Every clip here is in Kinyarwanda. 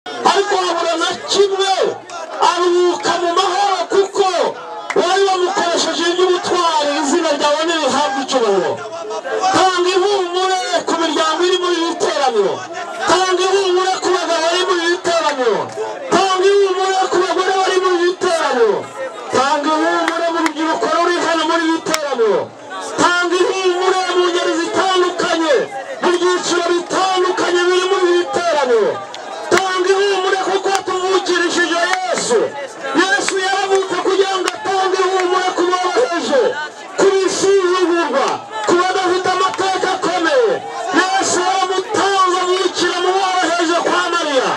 ariko wabura na kimwe aruhuka mu mahoro kuko wari wamukoresheje iby'ubutwari izina ryawe ntirihabwe icyubahiro tanga ihumure ku miryango iri muri iri teraniro tanga ihumure ku bagabo bari muri iri teraniro tanga ihumure ku bagore bari muri iri teraniro tanga ihumure mu rubyiruko ruri hano muri iri teraniro tanga ihumure mu ngeri zitandukanye mu byiciro bitandukanye biri muri iri teraniro tanga ihumure kuko tuvukirishije yesu yesu yaravutse kugira ngo atange ihumure ku boroheje ku bisuzugurwa ku badafite amateka akomeye yesu yaramutanze abukira mu boroheje kwa mariya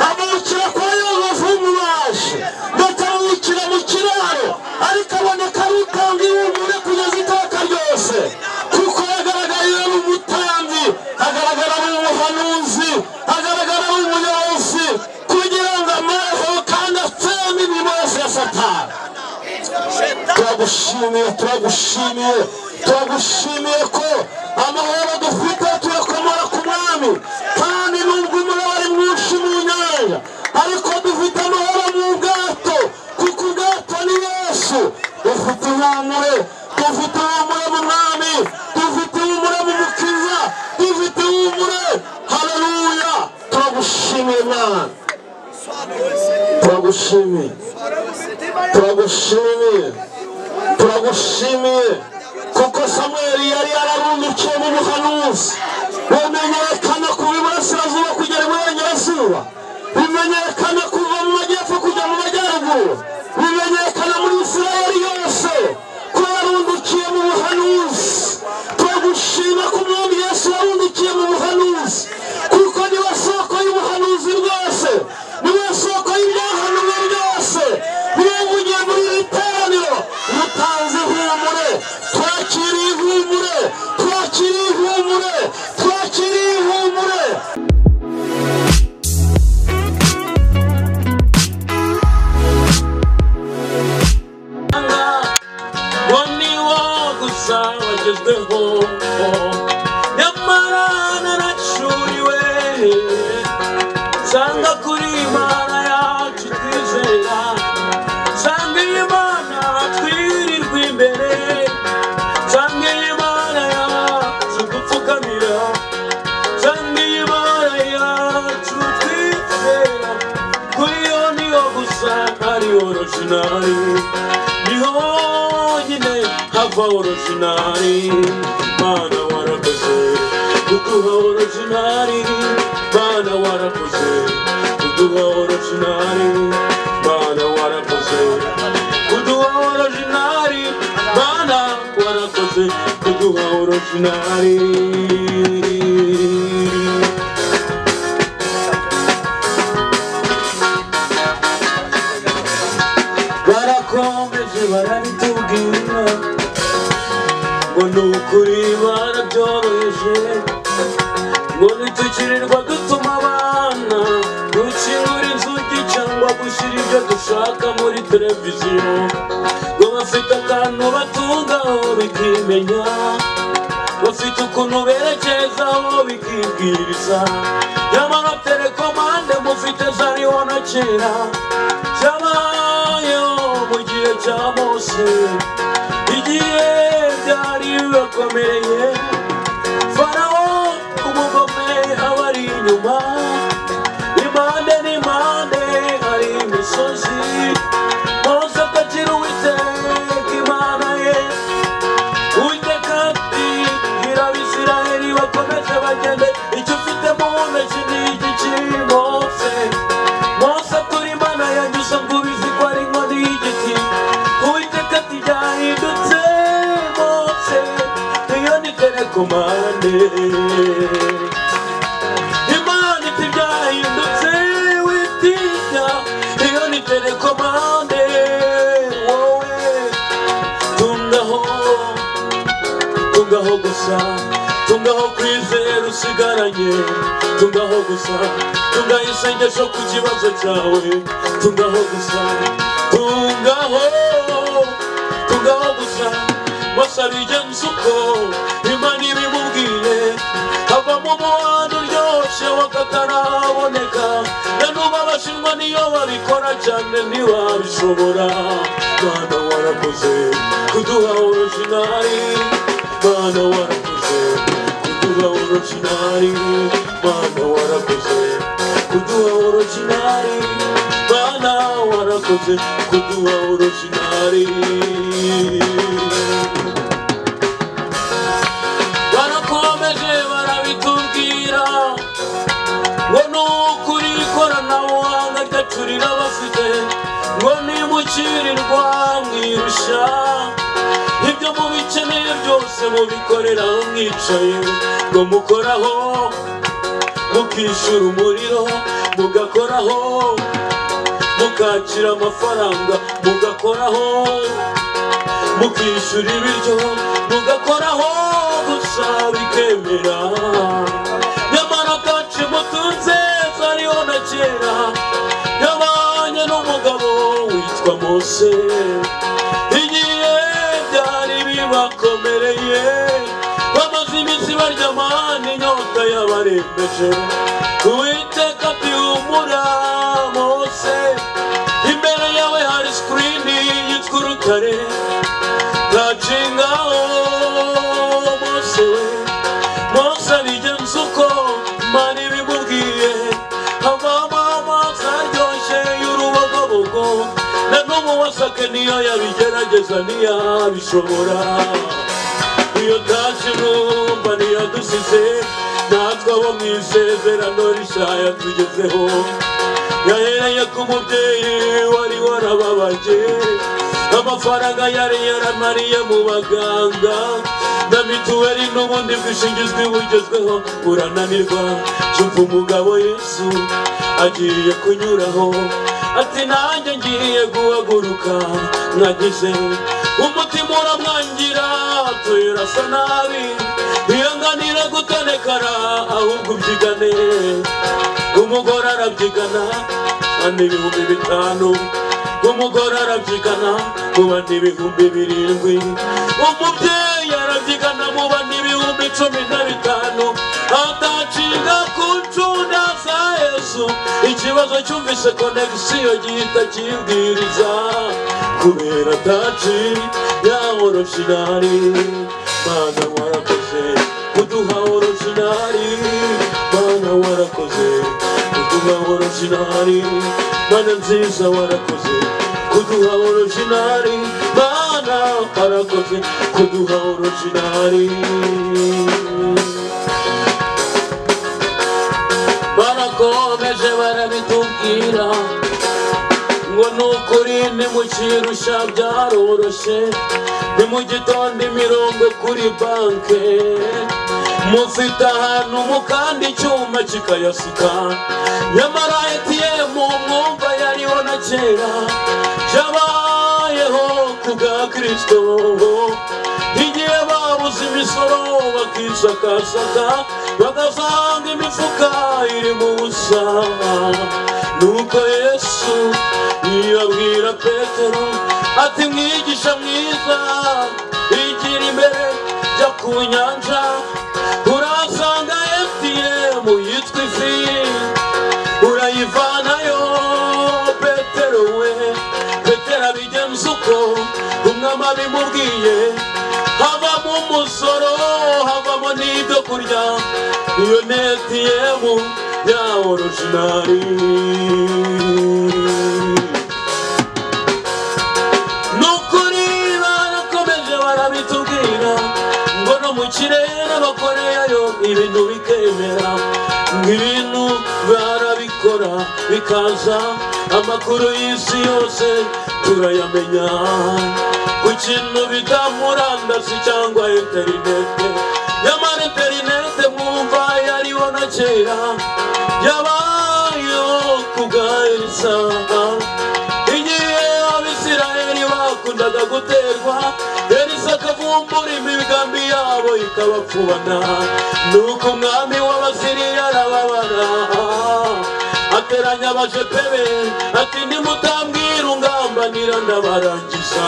abukira kwa yozefu w'umubaji ndetse abukira mu kiraro ariko aboneka ari utanga ihumure kugeza iteka ryose kuko yagaragaye ari umutambyi agaragara ari umuhanuzi agaragara ari umuyobozi kugira ngo amaheho kandi atseme imibazo ya satani turagushimiye turagushimiye turagushimiye ko amahoro dufite tuyakomora ku mwami kandi nubwo umuraba ari mwinshi mu nyanja ariko dufite amahoro mu bwato kuko ubwato ni yesu dufite ihumure dufite ihumure mu mwami dufite ihumure mu mukiza dufite ihumure haleluya turagushimiye mwana turagushimiye turagushimiye turagushimiye kuko samweri yari yararundukiye mu buhanuzi bumenyekana kuva iburasirazuba kugera iburengerazuba bimenyekana kuva mu majyepfo kujya mu majyaruguru bimenyekana muri isirayeli yose ko yarundukiye mu buhanuzi turagushima ko umwami yesu yarundukiye mu buhanuzi kuko niwe soko y'ubuhanuzi bwose niwe soko y'ibyahanuwe byose niwe mugiye muri iri teraniro mutanze ihumure twakire ihumure twakire ihumure twakire ihumure uwo ni wo gusa wagezweho nyamara naracuriwe nsanga kuri imana yacu twizera nsanga imana twirirwa imbere nsanga imana yacu dupfukamira nsanga imana yacu twizera kuri yo niyo gusa ari orojinari niho nyine hava orojinari mana warakoze kuduha orojinari mana warakoze kuduha orojinari mana warakoze kuduha orojinari mana warakoze kuduha orojinari barakomeje barabitubwira ngo ni ukuri barabyoroheje ngo ntitukirirwa dutuma abana gukingura inzugi cyangwa gushyira ibyo dushaka muri televiziyo ngo bafite akantu batungaho bikimenya bafite ukuntu berekezaho bikibwiriza nyamara telekomande mufite zariho na kera cyabayeho mu gihe cya mose igihe byari bibakomereye farawo umugome aba ari inyuma impande n'impande hari imisozi mose atakira uwiteka imana ye uwiteka ati bwira abisirayeli bakomeze bagende icyo ufite mu ntoki ni iki kiri mose mose atura imana yanjye usa ngo ubizi ko ari inkoni y'igiti uwiteka ati byahindutse mose iyo ni telekomande imana iti byahindutse witinya iyo ni telekomande wowe tungaho tungaho gusa tungaho kwizera usigaranye tungaho gusa tungaho isengesho ku kibazo cyawe tungaho gusa tungaho tungaho gusa masa bigenza uko imana ibimubwiye havamo umubano uryoshye wakataraboneka na n'ubu aba abashinwa niyo babikora cyane ntiwabishobora rwanda warakoze kuduha orojinari rwanda warakoze kuduha orojinari rwanda warakoze kuduha orojinari rwanda warakoze kuduha orojinari barakomeje barabitubwira ngo ni ukuri ikoranabuhanga ryacurira bafite ngo nimukirirwa mwirusha ibyo mubikeneye byose mubikorera aho mwicaye ngo mukoraho mukishyura umuriro mugakoraho mukakira amafaranga mugakoraho mukishyura ibiryo mugakoraho gusa bikemera nyamara kenshi mutunze zariho na kera yabanye n'umugabo witwa mose igihe byari bibakomereye bamaze iminsi barya amani inyota yabarembeje uwiteka ati humura mose imbere yawe hari sikirini yitwa urutare ndacingao mose we mose abigenza uko mana ibimubwiye avamo amazi aryoshye y'urubogobogo na n'ubu wasake niyo yabigerageza ntiyabishobora iyo taje numva ntiyadusize natwe abo mu isezerano rishya yatugezeho yahereye ku mubyeyi wari warababaje amafaranga yari yaramariye mu baganga na mituweli n'ubundi bwishingizwe bugezweho burananirwa cyumva umugabo yesu agiye kunyuraho ati nanjye ngiye guhaguruka nagize umutima uramwangira tuyura asa nabi ntiyanganira gutonekara ahubwo ubyigane umugore arabyigana andi ibihumbi bitanu umugore arabyigana muba n'ibihumbi birindwi umubyeyi arabyigana muba n'ibihumbi cumi na bitanu atacinga ku ncunda za yesu ikibazo cyumvise konegisiyo gihita kibwiriza kubera ataci ya orojinari mana warakoze kuduha orojinari mana warakoze kuduha orojinari mana nziza warakoze kuduha orojinari mana warakoze kuduha orojinari barakomeje barabitubwira ngo ni ukuri nimukirusha byaroroshye ni mu gitondo imirongo kuri banke mufite ahantu mukanda icyuma kikayasuka nyamara ATM mwumva yariho na kera cyabayeho ku bwa kirisito igihe babuze imisoro bakisakasaka bagasanga imifuka iri mu busa nuko yesu yabwira petero ati mwigisha mwiza igira imbere jya ku nyanja urahasanga efupiyemu yitwa ifi urayivanayo petero we petero abigenza uko umwami abimubwiye havamo umusoro havamo n'ibyo kurya iyo ni etiyemu ya orojinari ni ukuri barakomeje barabitubwira ngo no mu kirere bakoreyayo ibintu bikemera ngo ibintu barabikora bikaza amakuru y'isi yose turayamenya ku kintu bita murandasi cyangwa interinete nyamara interinete mwumva yariho na kera yabayeho ku bwa elisa igihe abisirayeli bakundaga guterwa elisa akavumbura imigambi yabo ikabapfubana nuko umwami w'abasiriya arababara ateranya abajepe be ati nimutambwira ungambanira ndabarangiza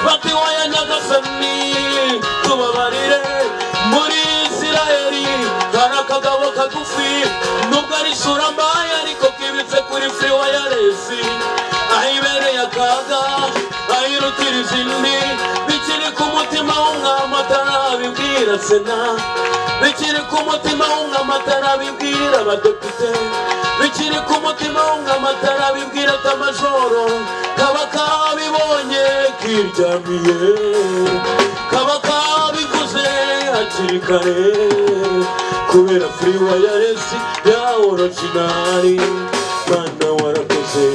bati wowe nyagasani tubabarire muri Isirayeli isirayeli hari akagabo kagufi nubwo ari isura mbaye ariko kibitse kuri furi wayaresi aho ibereye akaga aho irutira izindi bikiri ku mutima w'umwami atarabibwira sena bikiri ku mutima w'umwami atarabibwira abadepite bikiri ku mutima w'umwami atarabibwira atamajoro kaba kabibonye kiryamiye kaba kabiguze hakiri kare kubera free wireless ya original bana warakoze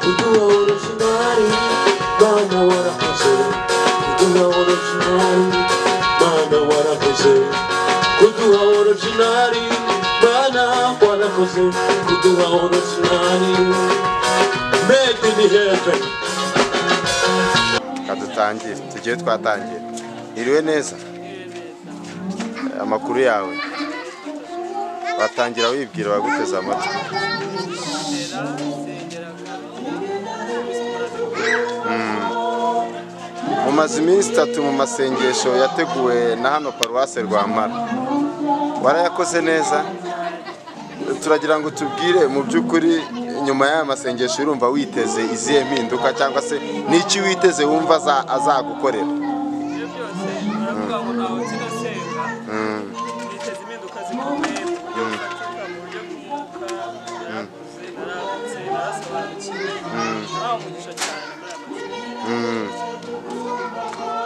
kuduha original bana warakoze kuduha original bana warakoze kuduha original bana warakoze kuduha original made in heaven reka dutangire tugiye twatangira iriwe neza Eh, amakuru yawe watangira wibwira baguteze amatwi Mm. mumaze iminsi itatu mu masengesho yateguwe na hano paruwase rwampara warayakoze neza turagira ngo tubwire mu by'ukuri nyuma y'aya masengesho urumva witeze izihe mpinduka cyangwa se n'iki witeze wumva aza- azagukorera ibyo byose baravuga ngo ntawe ukinasenga biteza impinduka zikomeye ku buryo bufatika mu buryo bw'umwuka narakuze naragutse narasobanukiwe nabaha umugisha cyane muri aya mategeko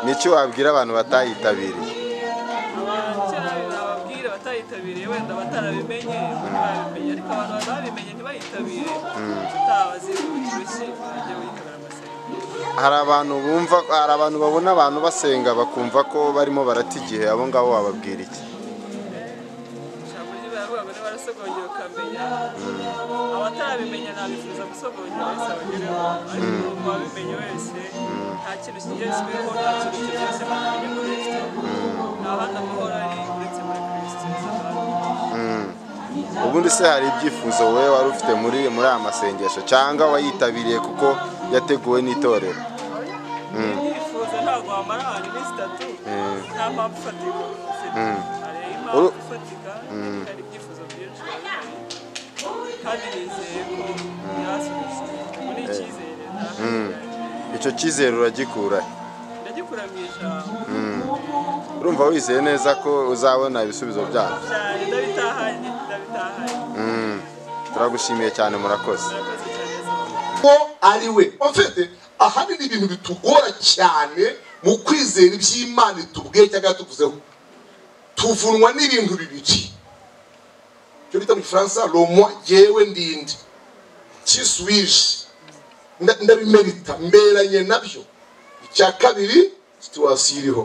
n'iki wabwira abantu batayitabiriye abakera nababwire batayitabiriye wenda batarabimenye ntibarabimenye ariko abantu bazabimenye ntibayitabire utabazi uburyo urushyi ujye witabira amasenga hari abantu bumva hari abantu babona abantu basenga bakumva ko barimo barata igihe abo ngabo wababwira iki ijambo rye baravuga ngo nibarasogongera ukamenya abatarabimenya nabifuza gusogongera wese abagereho ariko umuntu wabimenye wese nta kintu kigeretsweho nta kintu icyo cyose bamenye muri kristo nta handi amahoro ari uretse muri kristo yesu ubundi se hari ibyifuzo wowe wari ufite muri muri aya masengesho cyangwa wayitabiriye kuko yateguwe n'itorero ibyifuzo ntabwo wamara ahantu iminsi itatu nta mpamvu ifatika ufite hari impamvu Uru- ifatika hari ibyifuzo byinshi wabibonye kandi nizeye ko birasubiza muri icyizere nta icyo cyizere uragikura he? ndagikura mu ijambo urumva wizeye neza ko uzabona ibisubizo byabyo cyane ndabitahanye ndabitahanye Mm. turagushimiye cyane murakoze murakoze cyane ko ari we mfite ahandi ni ibintu bitugora cyane mu kwizera iby'imana itubwiye cyangwa yatuvuzeho tuvunwa n'ibintu bibiri cyo bita mu gifaransa romo yewe ndinde kisuwije Nda- ndabimerita mberanye nabyo icya kabiri situwasiyo iriho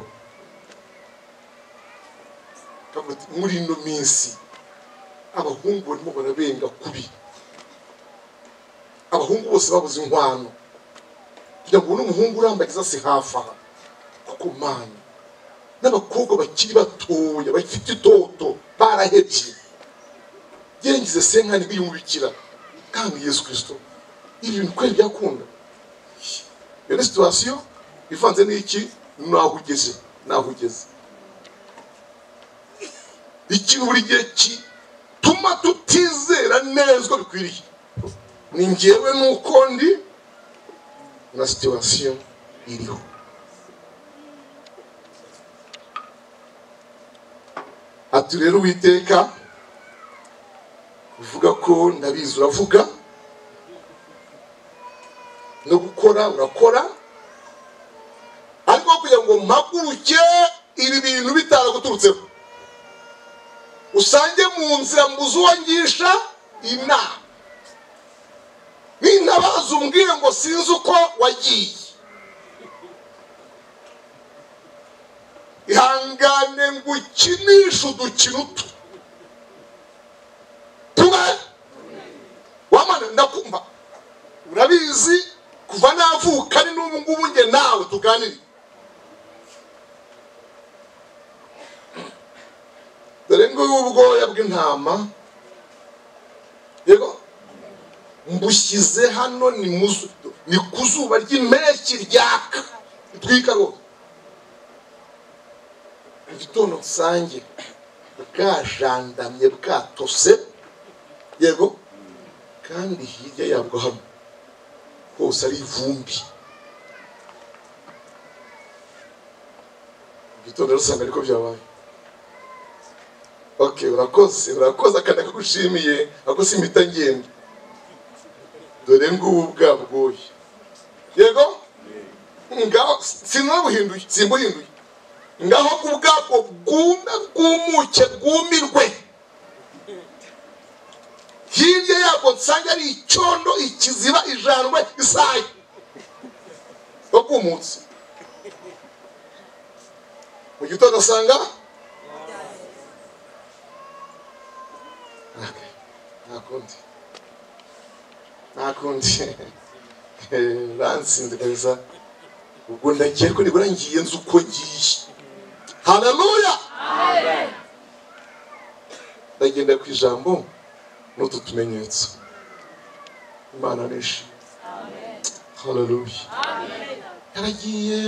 Kavuga ati, muri ino minsi abahungu barimo barabenga kubi abahungu bose babuze inkwano kugira ngo ubone umuhungu urambagiza se hafi aha kuko mana n'abakobwa bakiri batoya bafite itoto barahebye gerengize senkani biyumubikira kandi yesu kirisito ibi bintu kweri byakunda iyo ni situwasiyo ivanze n'iki naho ugeze naho ugeze ikintu buri gihe gituma tutizera neza uko bikwiriye ni njyewe nuko ndi na situwasiyo iriho ati rero uwiteka uvuga ko ndabizi uravuga no gukora urakora ariko kugira ngo mpaguruke ibi bintu bitaraguturutseho usange mu nzira mbuze uwangisha inama nintabaza umbwire ngo sinzi uko wagiye ihangane ngo ukinishe udukino utu tumwe wamana ndakumva urabizi kuva navuka ni n'ubu ngubu njye nawe tuganire dore ngubu ubwoya bw'intama yego mbushyize hano ni mu zu- ni ku zuba ry'impeshyi ryaka ritwika rwose mu gitondo rusange bwajandamye bwatose yego kandi hirya yabwo hano hose ari ivumbi igitondo rusanga ariko byabaye ok urakoze urakoze akana kagushimiye ako simpita ngenda dore ngubu bwabwoye yego ngaho sinabuhinduye simbuhinduye ngaho ku bwabwo bwume bwumuke bwumirwe hirya yabwo nsange ari icyondo ikiziba ijandwe isayo yo kumutse mu gitondo asanga nta kundi nta kundi ransinze neza ubwo ndagiye ko nibura ngiye nzi uko ngiye haleluya ndagenda ku ijambo n'utu tumenyetso imana nishi haleluya yaragiye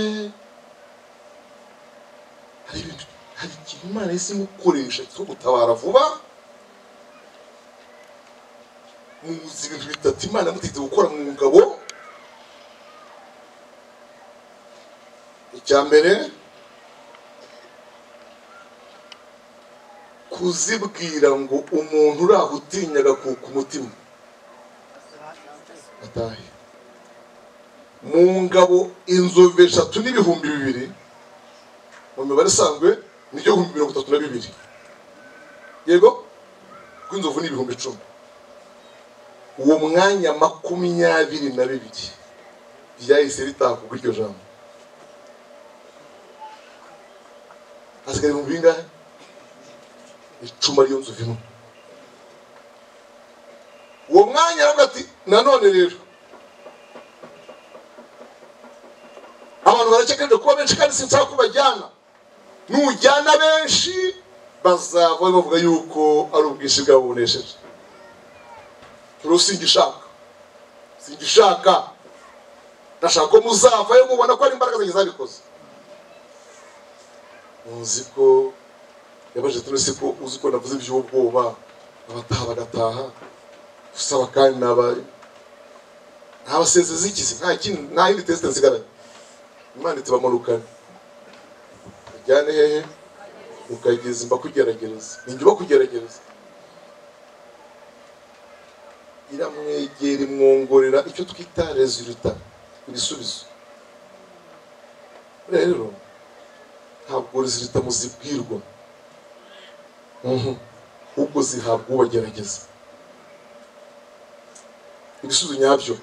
hari ibintu hari ikintu imana yahise imukoresha cyo gutabara vuba muzi ibintu bitatu imana yamutegetse gukora mu ngabo icya mbere kuzibwira ngo umuntu uraho utinyaga kuka umutima atahe mu ngabo inzovu eshatu n'ibihumbi bibiri mu mibare isanzwe ni byo bihumbi mirongo itatu na bibiri yego rw'inzovu ni ibihumbi icumi uwo mwanya makumyabiri na bibiri ryahise ritaha kugwa iryo jambo hasigaye ibihumbi bingahe icuma ariyo nzu imwe uwo mwanya aravuga ati nanone rero abantu barakekeje kuba benshi kandi sinshaka ko bajyana nujyana benshi bazava bavuga yuko ari ubwinshi bwabo bunesheje rero singishaka singishaka ndashaka ko muzavayo mubona ko ari imbaraga zanjye zabikoze muzi ko yabajije turi se ko uzi ko navuze iby'ubwoba abataha bagataha usaba kandi nabaye nta basezezi ikizi nta kindi nta yindi tesite nsigaranye imana itibamanukane ujyane hehe ukageza imba kugerageza ninjye uba kugerageza iramwegera imwongorera icyo twita rezuruta ibisubizo rero ntabwo rezuruta muzibwirwa ahubwo zihabwa ubagerageza ibisubizo nyabyo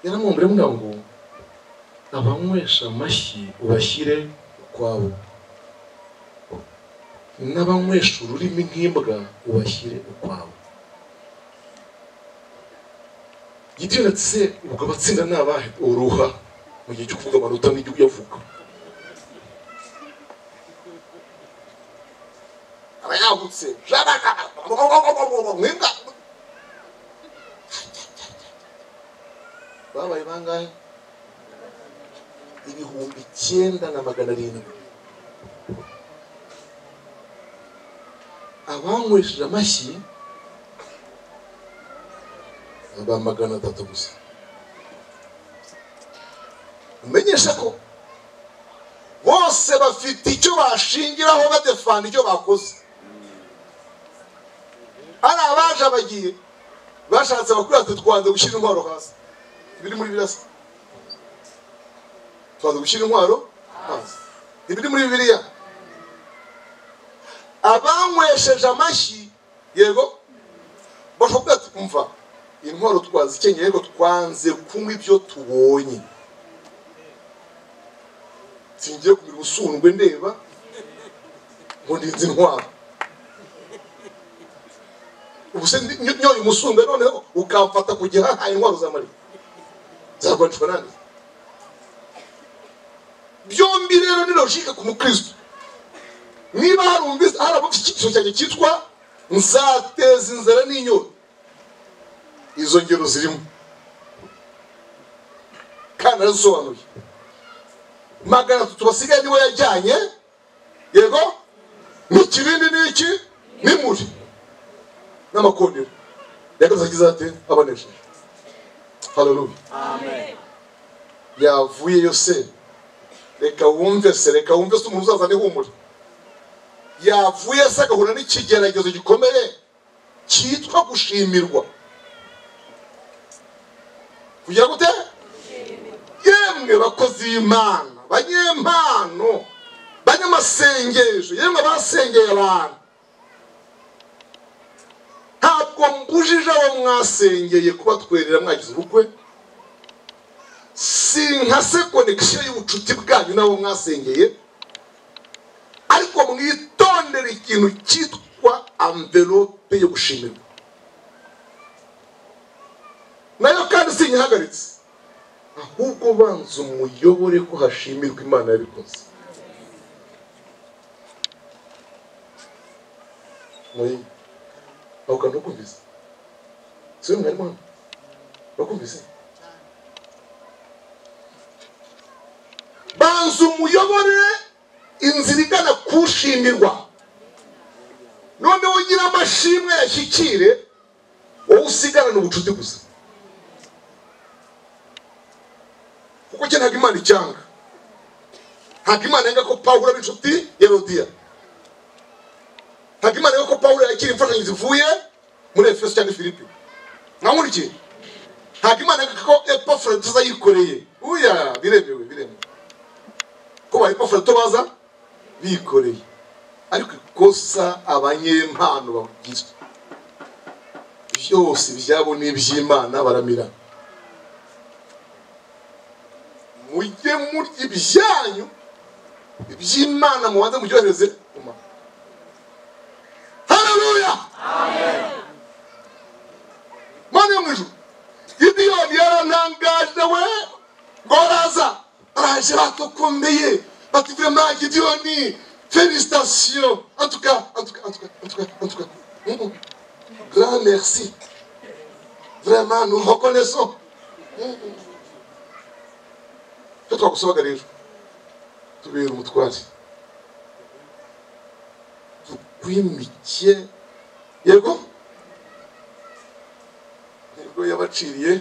yaramwumvira avuga ngo abanywesha amashyi ubashyire ukwabo n'abanywesha ururimi nk'imbwa ubashyire ukwabo gitera ati se ubwo abatsinda ni abahe uruha mu gihe cyo kuvuga amanota n'ibyo uyavuga aba yagutse mwinga babaye bangahe ibihumbi icyenda na magana arindwi abanywesheje amashyi aba magana atatu gusa umenyesha ko bose bafite icyo bashingiraho badefana icyo bakoze ari abaje abagiye bashatse abakuru ati twanze gushyira intwaro hasi ibiri muri birasa twanze gushyira intwaro hasi ibiri muri bibiriya abanywesheje amashyi yego bashobora ati umva intwaro twazikenye ariko twanze kunywa ibyo tubonye singiye kumira usundwe ndeba ngo ndinze intwaro ubuse nyoye umusumbe noneho ukamfata kugira ntayo intwaro zamara zarwanishwa nande byombi rero ni logike ku mukristo niba harumvise hari abafite icyigisho cyanjye cyitwa nzateza inzara n'inyota izo ngero zirimo kandi arazisobanuye magana atatu basigaye nibo yajyanye yego n'ikirindi ni iki ni muri n'amakondera yagarutse agize ati abanesheje haleluya yavuyeyo se reka wumve se reka wumve se umuntu uzaza n'ihumure yavuye se agahura n'ikigeragezo gikomeye cyitwa gushimirwa kugira gute yemwe bakozi b'imana banyempano banyamasengesho yemwe basengeye abantu ntabwo mbujije abo mwasengeye kubatwerera mwagize ubukwe sinkase konegisiyo y'ubucuti bwanyu n'abo mwasengeye ariko mwitondere ikintu cyitwa amvelope yo gushimirwa nayo kandi sinyihagaritse ahubwo banza umuyobore ko hashimirwa imana yabikoze muri aho kantu ukumvise si we mwarimu hano urakumvise banza umuyobore inzira igana kushimirwa noneho ugira amashimwe yashyikire wowe usigarana ubucuti gusa kuko cyo ntabwo imana icyanga ntabwo imana yanga ko pawulo ari inshuti ya rodiya ntabwo imana yanga ko pawulo yakira imfashanyo zivuye muri efeso cyangwa filipi mwamurikiye ntabwo imana yanga ko epafurata azayikoreye uya biremewe biremewe ko ba epafurata baza bikoreye ariko ikosa abanyempano bagira byose ibyabo ni iby'imana baramirana mujye murya ibyanyu iby'imana mubanze mubyohereze mu mahanga haleluya mana yo mu ijuru gidiyoni yarantangaje we ngo araza araje batukomeye bati vrema gidiyoni felisitasiyo antuka antuka antuka antuka antuka Mm. grand merci vraiment nous reconnaissons icyo twagusabaga rero tubera umutware tukwimike yego yego yabaciriye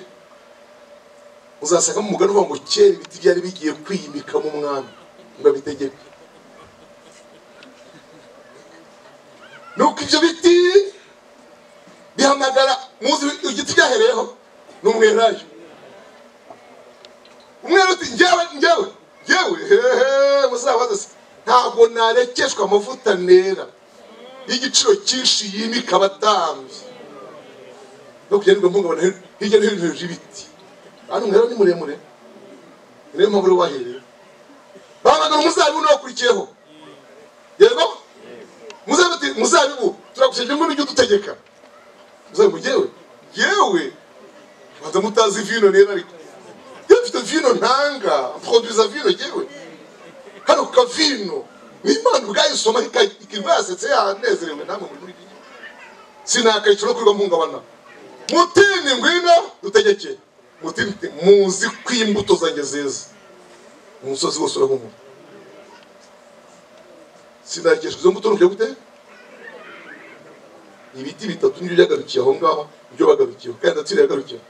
uzasanga mu mugani uvuga ngo kera ibiti byari bigiye kwimika mu mwami ngo abitegeke nuko ibyo biti bihamagara muzi igiti byahereyeho ni umwelayo umwe uti njyewe njyewe njyewe hehe muzabaze se ntabwo narekeshwa amavuta nera y'igiciro cyinshi yimika abatambyi no kugendwa mpungabana hirya no hino hejuru y'ibiti hano umwera ni muremure niyo mpamvu uri wahereye bahamagara umuzabibu n'uwakurikiyeho yego muzabibu ati muzabibu turagushije ngo n'ibyo udutegeka muzabibu njyewe njyewe banza mutazi vino nera ariko iyo mfite vino ntanga produza vino yewe hano ku kavino ni imana ubwayisoma ikiva yasetse yanezerewe namwe muri muri gihe sinakayiciro no kurirwa mpungabana mutini ngwino dutegeke mutini te- muzi ko imbuto zanjye zeza umusozi wose urahumura sinakeshwa izo mbuto nukuye gute ibiti bitatu nibyo byagarukiye aho ngaho nibyo bagarukiyeho kandi natiro yagarukiyeho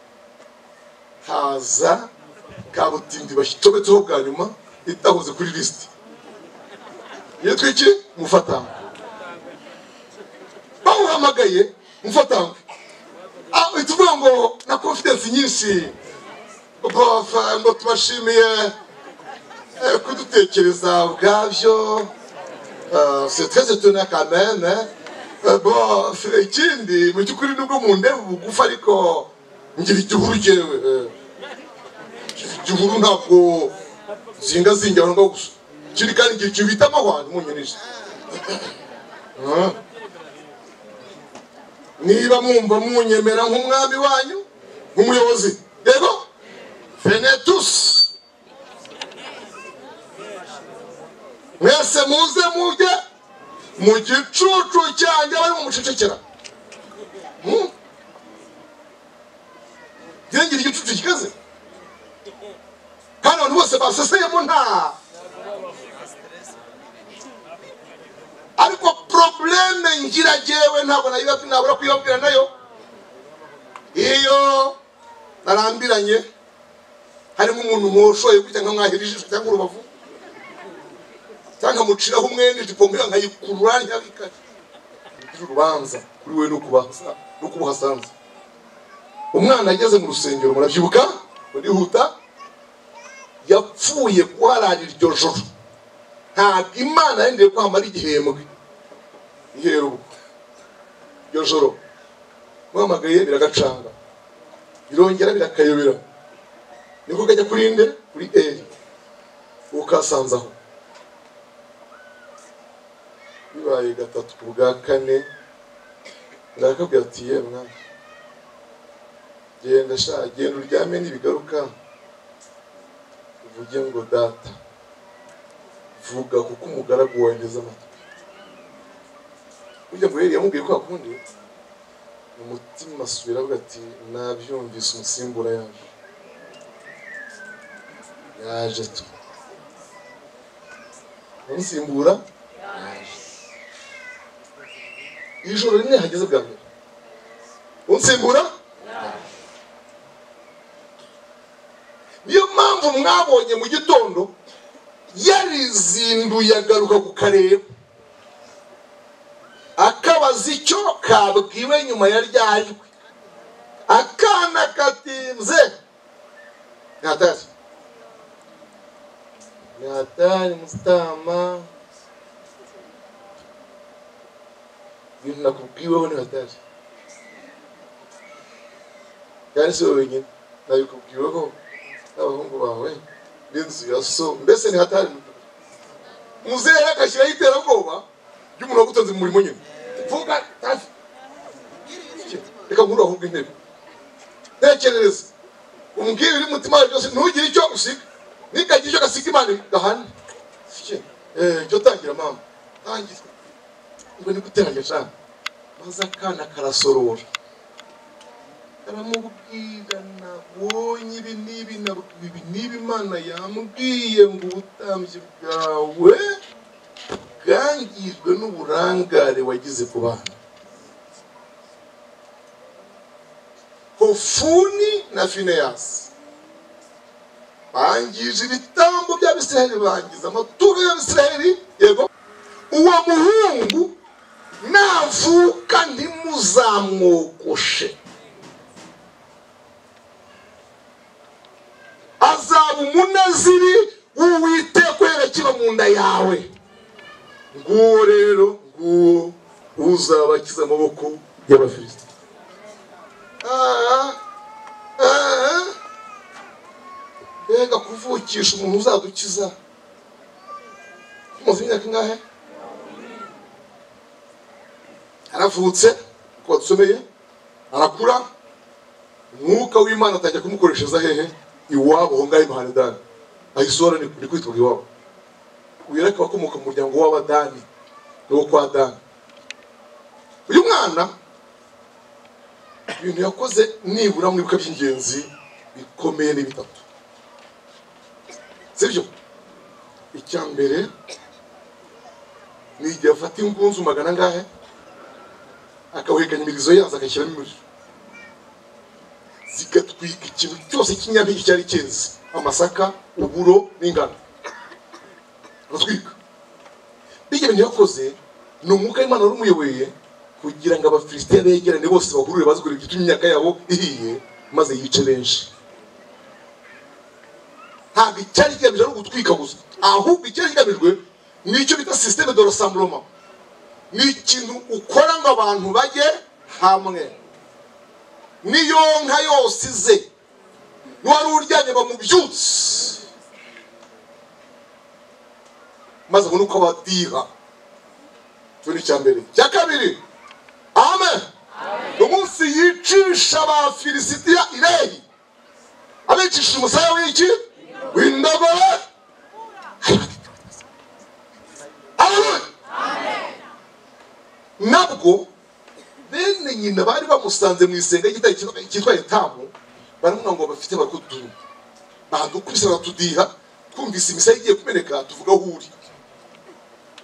haza kabutindi bashyitometseho bwa nyuma itahoze kuri lisiti yitwa iki mufatanga bawuhamagaye mufatanga uhita uvuga ngo na confidence nyinshi bofa ngo tubashimiye eh, kudutekereza ubwabyo Ah, c'est très étonnant quand même hein. Eh, bon ikindi mu by'ukuri nubwo mu ndeba ubugufi ariko ngira igihuru jyewe eh. igihuru ntabwo zingazinga aho ngaho gusa kiri kandi igihe ikintu bita amahwani munyurije niba mwumva munyemera nk'umwami wanyu nk'umuyobozi yego venetus mwese muze mujye mu gicucu cyanjye bari mumucecekera Hmm? Njye ngira igicucu gikaze kandi abantu bose baseseyemo nta ariko pro porobuleme ngira jewe ntabwo nayiba- nabura kuyibabwira nayo iyo narambiranye harimo umuntu mwoshoye gutya nka mwahirije ijisho cyangwa urubavu cyangwa nkamuciraho umwenda ijipo muriyo nkayikurura ntabika urubanza kuri we no kubahasa- no kubuhasanza umwana ageze mu rusengero murabyibuka murihuta yapfuye guhararira iryo joro ntabwo imana yendeye ko hamara igihembwe ihera ubwo iryo joro muhamagaye biragacanga birongera birakayobera niko kajya kuri nde kuri eri uwo kasanze aho bibaye gatatu ku bwa kane ndakabwira ati ye mwana genda sha genda uryame nibigaruka uvuge ngo data vuga kuko umugaragu wawe nteze amatwi burya ngo yari yamubwiye ko akundi mu mutima asubira avuga ati nabyumvise umusimbura yaje yaje tu umusimbura yaje ijoro rimwe hageze bwa mbere unsimbura niyo mpamvu mwabonye mu gitondo yarizinduye agaruka ku kareba akabaza icyo kabwiwe nyuma ya ryajwe akana katinze ntatashye natari musitama ibintu nakubwiweho ni hatari kandi si wowe wenyine nabikubwiweho n'abahungu bawe n'inzu ya so mbese ni hatari muzehe rero agashyiraho iterabwoba ry'umuntu wagutonze mu murimo nyine vuga tafi reka nkuru ahubwo intebe ntekerereza umbwire uri mutima wawe byose ntugire icyo usiga nikagira icyo gasiga imana gahane Sike, eh, cyo tangira mama tangira ngo ni guteranya cyane maze akana karasorora karamubwira nabonye ibi n'ibi nabwiwe ibi n'ibi imana yambwiye ngo ubutambyi bwawe bwangijwe n'uburangare wagize ku bana hofuni na fineyasi bangije ibitambo by'abisiraheli bangiza amaturo y'abisiraheli yego uwo muhungu navuka ntimuzamwogoshe azaba umunaziri w'uwiteka uhera kiba mu nda yawe nguwo rero nguwo uzabakiza amaboko y'abafilisiti ah, ah. mbega kuvukisha umuntu uzadukiza muzi imyaka ingahe aravutse uko badusomeye arakura umwuka w'imana atangira kumukoreshereza hehe iwabo aho ngaho imahana dani ahisora ni ni kwitwa iwabo uyu reka abakomoka mu muryango w'abadani niwo kwa dani uyu mwana ibintu yakoze nibura mwibuka by'ingenzi bikomeye ni bitatu sibyo icya mbere ni igihe afata ingunzu magana angahe akawuhekanya imirizo yazo agashyiramo umuriro zigatwika ikintu cyose cy'inyampeke cyari cyeze amasaka uburo n'ingano aratwika bijya bintu yakoze ni umwuka w'imana wari umuyoboye kugira ngo abafilisitiya begerane bose bahurure bazigurira igituma imyaka yabo ihiye maze yice benshi ntabwo icyari kigamije ari ugutwika gusa ahubwo icyari kigamijwe ni icyo bita sisiteme de rasamburoma ni ikintu ukora ngo abantu bajye hamwe niyo nka yose ize n'uwari uryamye bamubyutse maze abone uko abadiha icyo ni icya mbere icya kabiri amen umunsi yicisha abafilisitiya irehi abicisha umusaya w'iki w'indagara Haleluya! nabwo bene nyina bari bamusanze mu isenga ry'igitare cyitwa- cyitwa etamu baramubwira ngo bafite bakuduha badukubise baratudiha twumvise imisaya igiye kumeneka tuvuga aho uri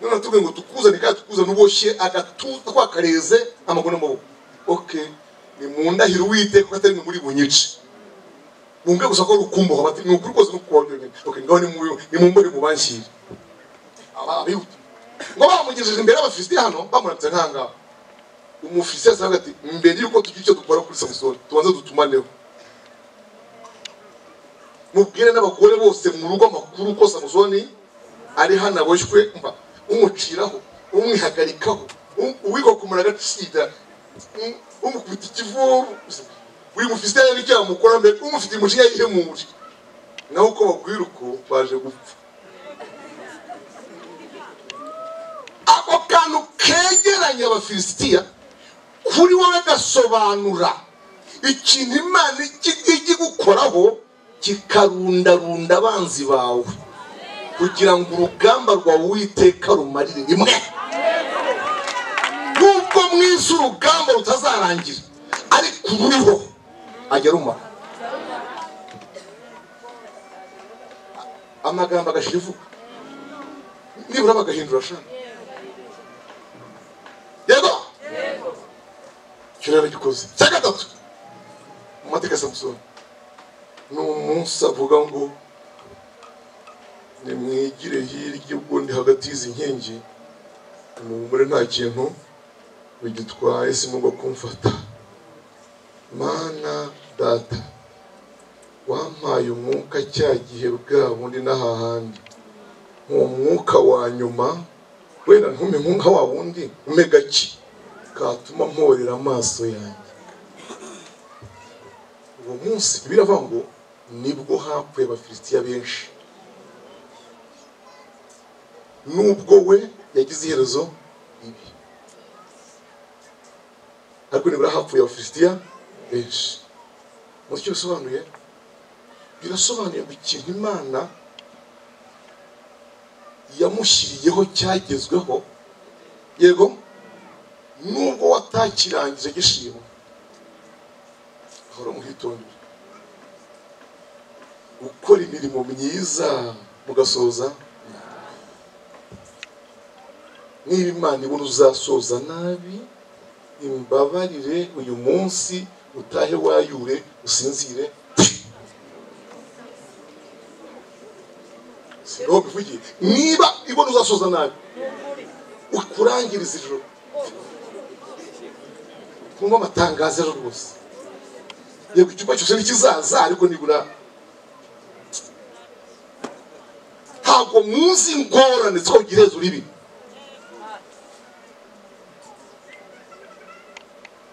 none natubwiye ngo tukuzane kandi tukuzane uboshye agatuza twakareze amaguru n'amaboko oke ni mu ndahiro uwiteka ko atari mwe muri bunyice mwumve gusa ko ari ukumbaho bati ni ukuri kose nukubaho byonyine oke ngaho nimumbare mubanshyire aba abihuta ngo bamugejeje imbere y'abafilisitiya hano bamurambitse nk'aha ngaha umufilisitiya asanga ati mbere y'uko tugira icyo dukora kuri samusoni tubanze dutumaneho mubwire n'abagore bose mu rugo amakuru ko samusoni ari hano aboshywe mba umuciraho umwihagarikaho um- uwiga kumara agacira um- umukubita ikivubu buri mufilisitiya rero icyo yamukora mbere umufite umujinya yihemuje naho uko bagwira uko baje gupfa ako kantu kegeranya abafilisitiya kuri wowe gasobanura ikintu imana ijya- ijya igukoraho kikarundarunda abanzi bawe kugira ngo urugamba rwawe uwiteka rumarire rimwe nubwo mu isi urugamba rutazarangira ariko ururiho ajya rumara amagambo agashira ivuga nibura bagahindura shaka yego icyo rero gikoze cya gatatu mu mateka ya samusoni ni umunsi avuga ngo nimwigire hirya ubundi hagati y'izi nkingi muri nta kintu bigitwaye simugwa kumfata mana data wampaye umwuka cya gihe bwa bundi n'ahahandi uwo mwuka wa nyuma wenda ntume nka wa wundi umpe gake katuma mporera amaso yanjye uwo munsi biravuga ngo nibwo hapfuye abafilisitiya benshi nubwo we yagize iherezo ribi ariko nibura hapfuye abafilisitiya benshi muzi icyo bisobanuye birasobanuye ngo ikintu imana yamushyiriyeho cyagezweho yego nubwo watakirangije gishimwa ahora muhitondera gukora imirimo myiza mugasoza nabi. niba imana ibona uzasoza nabi imbabarire uyu munsi utahe wayure usinzire sigaho bivugiye niba ibona uzasoza nabi ukurangiriza ijoro kumva amatangazo ejo rwose yego icyumba cyose ntikizaza ariko nibura ntabwo muzi ingorane zo kugira iherezo ribi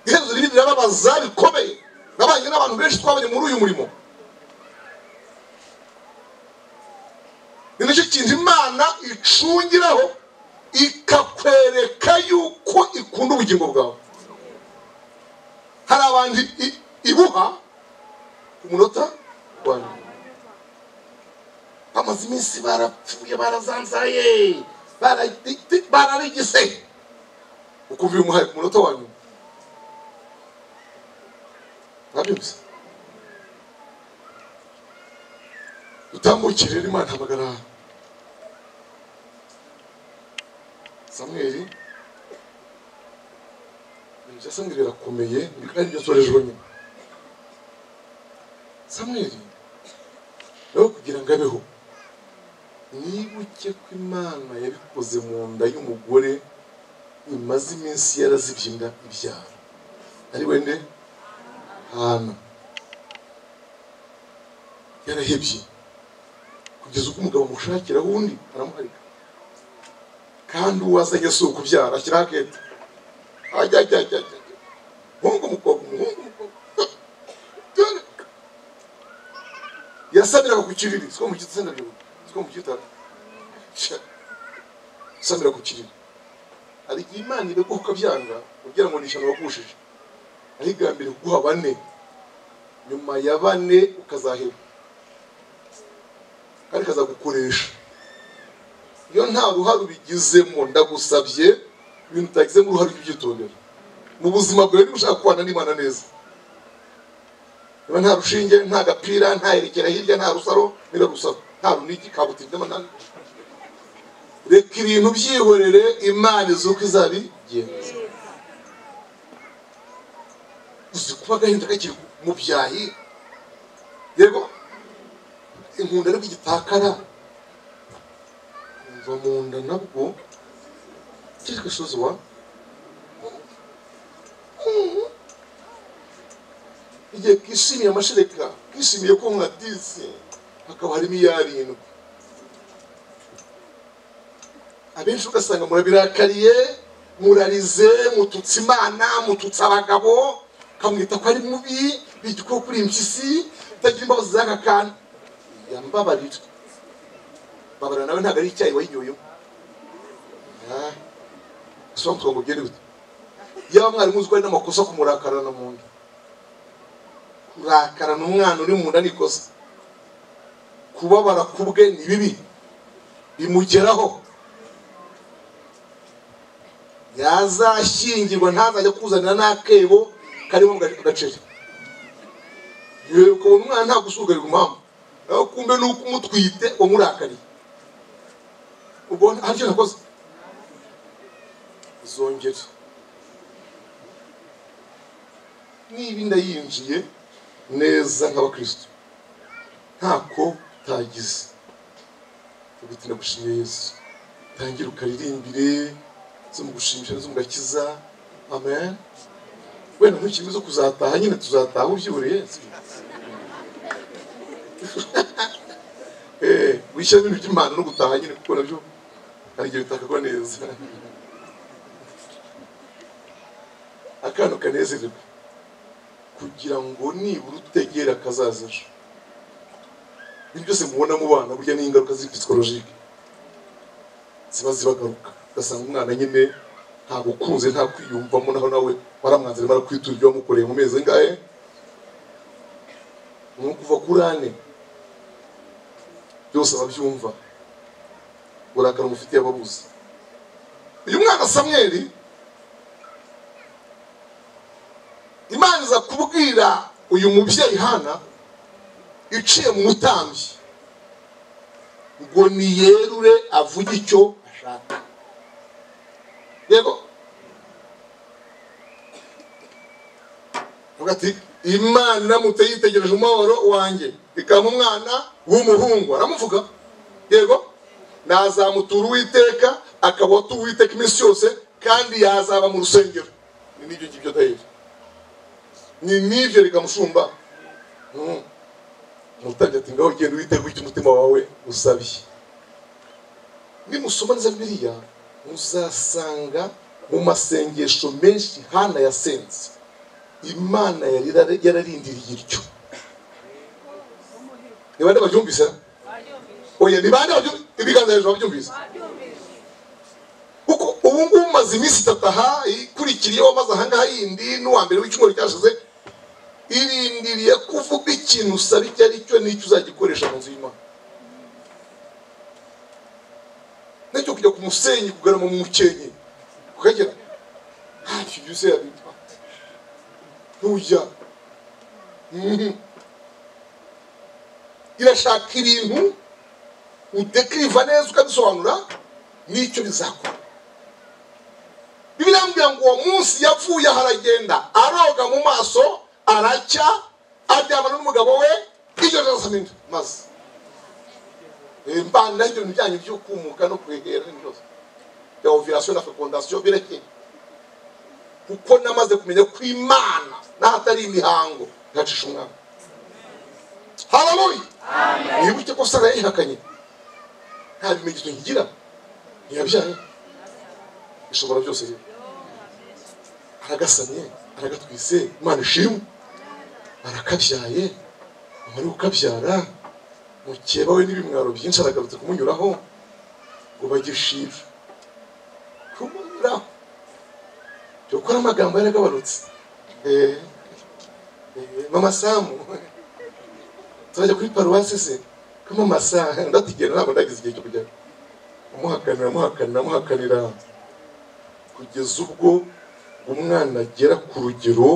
iherezo ribi rirababaza bikomeye nabanye n'abantu benshi twabonye muri uyu murimo ni nicyo kintu imana icungiraho ikakwereka yuko ikunda ubugingo bwawe hari abantu i- ibuha ku munota wa nyuma bamaze iminsi barapfuye barazanzaye baradi- bararigise ukumva iyo umuhaye ku munota wa nyuma ntabyumvise utambukire rero imana hamagara samweli ibintu bya samweli birakomeye ni kandi ibyo nsorejwe nyuma samweli nawe kugira ngo abeho nibuke ko imana yabikoze mu nda y'umugore imaze iminsi yarazibye inda ibyara ari wende hana yarahebye kugeza ubwo umugabo amushakiraho undi aramuharika kandi uwazanye si ukubyara ashyiraho akete ajya ajya ajya ajya ajya. umuhungu umukobwa umuhungu umukobwa Dore. yasabiraga ku kiriri siko mu gitsina byo siko mu gitara Sha. asabira ku kiriri hari igihe imana ibeguha ukabyanga ugira ngo ni ijana wagushije aho igambiriye kuguha bane nyuma ya bane ukazaheba kandi kazagukoresha iyo nta ruhare ubigizemo ndagusabye ibintu utagizemo uruhare ujye ubyitondera mu buzima bwawe niba ushaka kubana n'imana neza niba nta rushinge nta gapira nta yerekera hirya nta rusaro nira rusaro nta runigi kabuti by'amanani reka ibintu byihorere imana izi uko izabigenza uzi kuba agahinda kakiri mu byahi yego inkunda ariko igitakara umva mu nda nabwo kiri gasozi wa igihe kishimiye amashereka kishimiye ko nka disi hakaba harimo iyarindwi abenshi ugasanga murabirakariye murarize mututse imana mututse abagabo kamwita ko ari mubi biga uko kuri impyisi utagira imbabazi z'aka kantu yambabarira babarira nawe ntabwo ari icyayi wayinyoyemo somu tuba ngo byere bite yaba mwarimu uzwi n'amakosa kumurakarana mu nda kurakarana umwana uri mu nda ni ikosa kubabara ku bwe ni bibi bimugeraho yazashyingirwa ntazajya kuzanira n'akebo karimo agaceri yewe ukabona umwana ntabwo usugarirwa impamvu nawe kumbe ni uko umutwite wamurakariye ubwo hari icyo nakoze zongere niba inda yinjiye neza nk'abakristo ntako utagize ubiti ndagushimiye yesu tangira ukaririmbire zo mu gushimisha zo mu gakiza amen wenda ntukiri zo kuzataha nyine tuzataha ubyiburiye Eh, wishyiramo ibintu by'imana no gutaha nyine kuko nabyo hari igihe bitakagwa neza akana kanezererwa kugira ngo nibura utegera akazaza ejo ibyo byose mubona mu bana burya ni ingaruka ziri psikologike ziba zibagaruka ugasanga umwana nyine nta gukunze nta kwiyumvamo naho nawe waramwanzira mara kwitura ibyo wamukoreye mu mezi angahe ni ukuva kuri ane byose ababyumva uburakari umufitiye ababuze uyu mwana samweri imana iza kubwira uyu mubyeyi hana iciye mu mutambyi ngo niyerure avuge icyo ashaka yego avuga ati imana iramutse yitegereje umuhoro wanjye ikaba umwana w'umuhungu aramuvuga yego nazamutura uwiteka akaba atuwe uwiteka iminsi yose kandi yazaba mu rusengero ni n'ibyo ngibyo dahera ni nibyo reka mushumba umutambyi ati ngaho genda witega icyo umutima wawe usabye nimusoma neza biriya muzasanga mu masengesho menshi hana yasenze imana yari yararindiriye iryo ni bande babyumvise oya ni bande babyumvise ibiganza hejuru babyumvise kuko ubu ngubu umaze iminsi itatu aha ikurikiyeho maze aha ngaha yindi n'uwa mbere w'icyumweru cyashize irindiriye kuvuga ikintu usaba icyo ari cyo n'icyo uzagikoresha mu nzu y'imana nacyo kujya ku musenyi kugarama mu mukenke ukagera ntacyo igihe usenya bitwa ntujya Mhm. irashaka ibintu udekiriva neza ukabisobanura n'icyo bizakora birambwira ngo uwo munsi yapfuye aho aragenda aroga mu maso aracya aryamana n'umugabo we iryo joro samina maze Eh, mbana n'ibyo bintu byanyu byo kumuka no kwegera n'ibintu byose bya ovirasiyo na fekondasiyo birekeye kuko namaze kumenya ko imana n'ahatari imihango yacisha umwana haramuye nibuke ko sara yayihakanye nta bimenyetso nkigira ntiyabyaye ishobora byose rero aragasamye aragatwise imana ishimwe arakabyaye amara kukabyara mukeba we n'ibimwaro byinshi aragarutse kumunyuraho ngo bagishira kumunyuraho dore ko ari amagambo yaragabanutse Eh, eh, mama samu turajya kuri paruwasi se ko mama samu ndatigera ntabwo ndagize igihe cyo kujyayo amuhakanira amuhakanira amuhakanira kugeza ubwo umwana agera ku rugero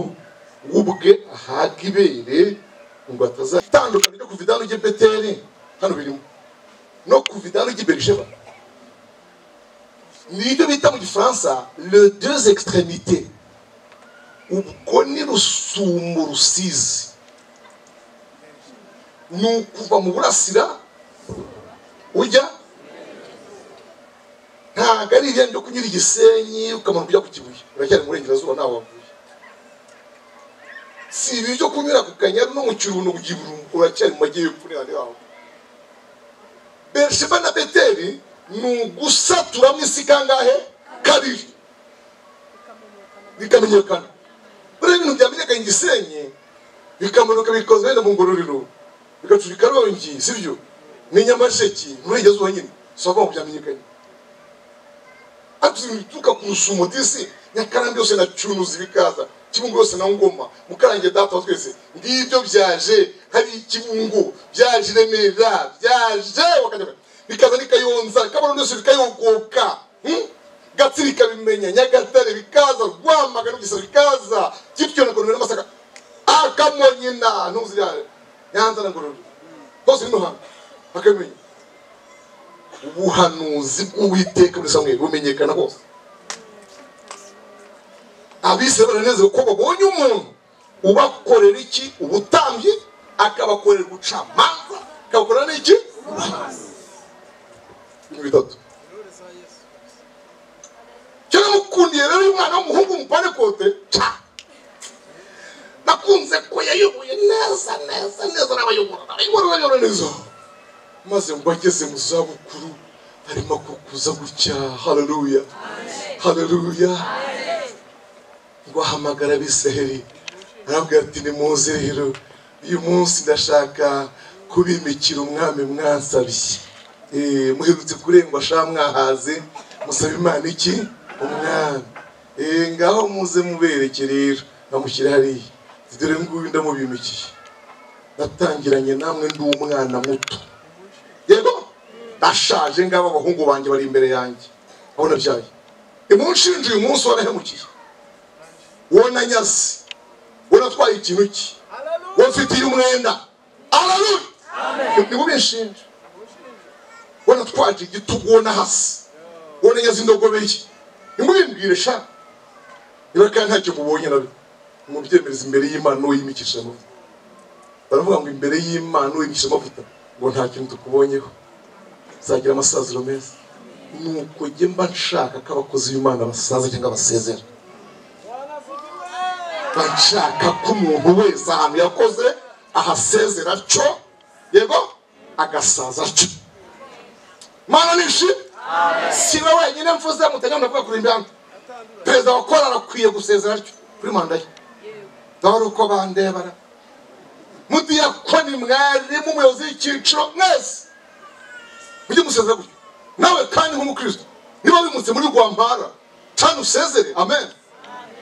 ubwe ahaga ibere ngo atazatandukana ryo kuva idanu ry'i beteri hano birimo no kuva idanu ry'i berisheba ni ibyo bita mu gifaransa le deux extrémités ubwo ni rusumo rusizi ni ukuva mu burasira ujya ntabwo ari ibijyanye byo kunyura igisenyi ukamanuka ujya ku kibuye uracyari mu burengerazuba ntaho wavuye si ibi byo kunyura ku kanyaru no mu kirundo ku kiburungu uracyari mu majyepfo n'ahandi haho berisheba na beteri ni ugusaturamo isi kangahe kabiri bikamenyekana buriya ibintu byamenyekanye igisenyi bikamanuka bikoze wenda mu ngororero bigacurika rongi sibyo ni nyamasheki nturengezeho nyine si aho byamenyekanye ariko ibituruka ku rusumo disi nyakarambi yose na cunuzi bikaza kibungo yose na ngoma mukarange data wa twese ngibyo byaje hari ikibungo byaje remera byaje wakajya- bikaza nikayonza kabano byose bikayogoka hmm? gatsiri ikabimenya nyagatare bikaza rwamagana bugesera bikaza gityo na konomero n'amasaka akamonyina ntuzirare nyanza na ngororero hose ni hano bakabimenya ubuhanuzi bw'uwiteka muri samweli bumenyekana hose abisirayeli baranezerewe ko babonye umuntu ubakorera iki ubutambyi akabakorera ubucamanza akabakorera n'iki ibintu bitatu cyo namukundiye rero uyu mwana w'umuhungu umupane kote ca nakunze ko yayoboye neza neza neza n'abayobora n'abayobora n'abayobora neza maze mba ageze mu zabukuru arimo kukuza gutya haleluya haleluya ngo ahamagara abisiraheli arabwira ati nimuze rero uyu munsi ndashaka kubimikira umwami mwansabye Eh, muherutse kurengwa sha mwahaze musaba imana iki umwami Eh, ngaho muze mubereke rero namushyire hariya Ati, dore nguyu ndamubimikiye natangiranye namwe ndi umwana muto yego ndashaje ngabo abahungu banjye bari imbere yanjye aho nabyaye imunshinje uyu munsi warahemukiye wona nyasi unatwaye ikintu ki wamfitiye umwenda alaluya nibo binshinja wanatwaje igitugu wona hasi wona nyazi indogobeye nimubimbwire sha niba kandi ntacyo mubonye nabi mubyemeza imbere y'imana uwo yimikisha amavuta baravuga ngo imbere y'imana uwo yimikisha amavuta ngo nta kintu tukubonyeho uzagira amasaziro meza nuko jye mba nshaka ko abakozi b'imana basaza cyangwa basezera bashaka ko umuntu wese ahantu yakoze ahasezera atyo yego agasaza atyo mana nishi siba wenyine mvuze mutajya muravuga kuri imihanda perezida wa kora arakwiye gusezera atyo kuri manda ye dore uko bandebara mudiyakoni mwarimu umuyobozi w'icyiciro mwese mujye musezera gutyo nawe kandi nk'umukristo niba bimutse muri rwampara cana usezere amen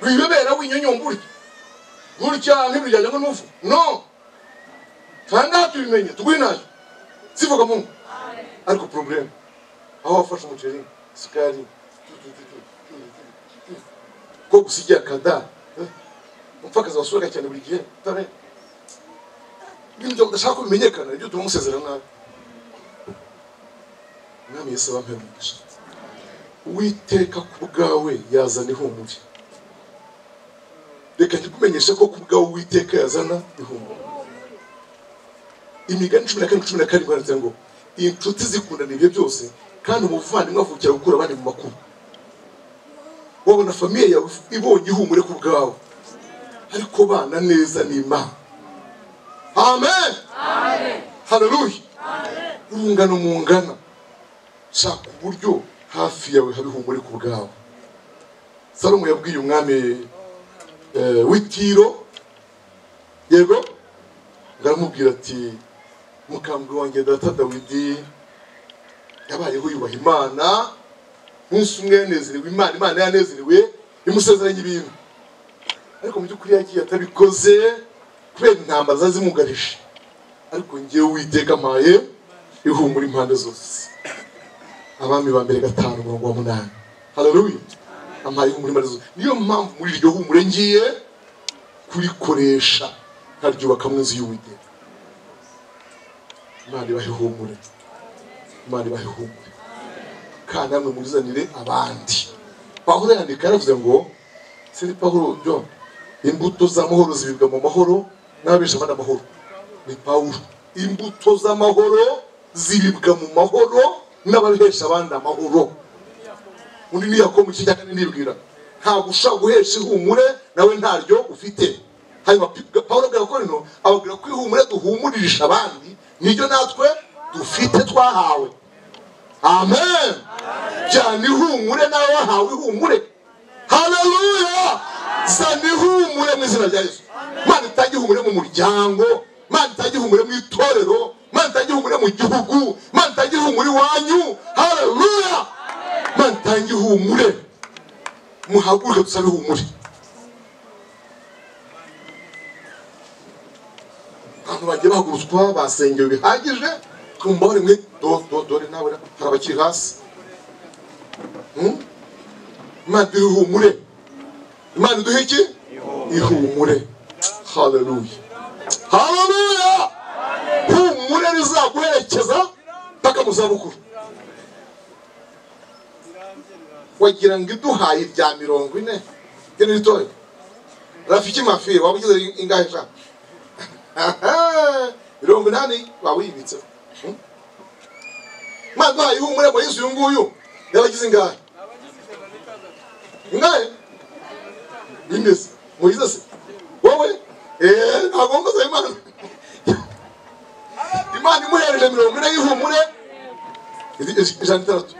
wibebera winyonyomburya gutya ntibiryajya ngo n'ufu no kandi aha tubimenye tugwinayo sivuga mu ngo ariko probleme aho wafashe umuceri isukari ko gusigira kada umupfakazi wasuraga cyane buri gihe dore ibintu byawe udashaka ko bimenyekana nibyo utuma umusezera nabi umwami yesu wampera umugisha uwiteka ku bwawe yazana ihumure reka ntikumenyeshe ko ku bwawe uwiteka yazana ihumure imigani cumi na kane cumi na karindwi handitse ngo inshuti zikundana ibihe byose kandi umuvandimwe avukira gukura abandi mu makuba wabona famiye yawe ibonye ihumure ku bwawe ariko bana neza ni imana amen haleluya urungano mungana shaka uburyo hafi yawe haba ihumure ku bwawe salomo yabwiye umwami eh, w'itiro yego ngaramubwira ati mukambwe wanjye data dawidi yabayeho yubaha imana umunsi umwe yanezerewe imana imana yanezerewe imusezeranya ibintu ariko mu by'ukuri yagiye atabikoze kubera intambara zari zimugarije ariko ngewe uwiteka mpaye ihumura impande zose abami ba mbere gatanu umurongo wa munani haleluya ampaye ihumure impande zose niyo mpamvu muri iryo humure ngiye kurikoresha nkaryubakamo inzu y'uwiteka imana ibahe ihumure imana ibahe ihumure kandi namwe murizanire abandi pawulo yandika yaravuze ngo seri pawulo john imbuto z'amahoro zibibwa mu mahoro n'ababesha abandi amahoro ni pawulo imbuto z'amahoro zibibwa mu mahoro n'ababesha abandi amahoro undi niyako mu kijya kane nibwira ntabwo ushobora guhesha ihumure nawe ntaryo ufite hanyuma pi- pawulo abwira korino ababwira ko ihumure duhumuririsha abandi niryo natwe dufite twahawe amen jyana ihumure nawe wahawe ihumure haleluya zana ihumure mu izina rya yesu mana itange ihumure mu muryango mana itange ihumure mu itorero mana itange ihumure mu gihugu mana itange ihumure iwanyu haleluya mana itange ihumure muhaguruke dusabe ihumure abantu bagiye bahagurutswa basengewe bihagije twumva bari mwe do do dore nawe hari abakiri hasi Hmm? imana iduhe ihumure imana iduhe iki ihumure haleluya haleluya humure rizaguherekeza paka mu zabukuru wagira ngo iduhaye irya mirongo ine ryo ni ritoya rafiki mafi waba ugize ingahe shaka Aha, mirongo inani waba uyibitseho Hmm? imana iduhaye ihumure muri yesu uyu nguyu yabagize ingahe ingahe bimeze muyize se wowe eee ntabwo mbaza imana imana imuhereje mirongo ine y'ihumure Iri- iri- ijana itandatu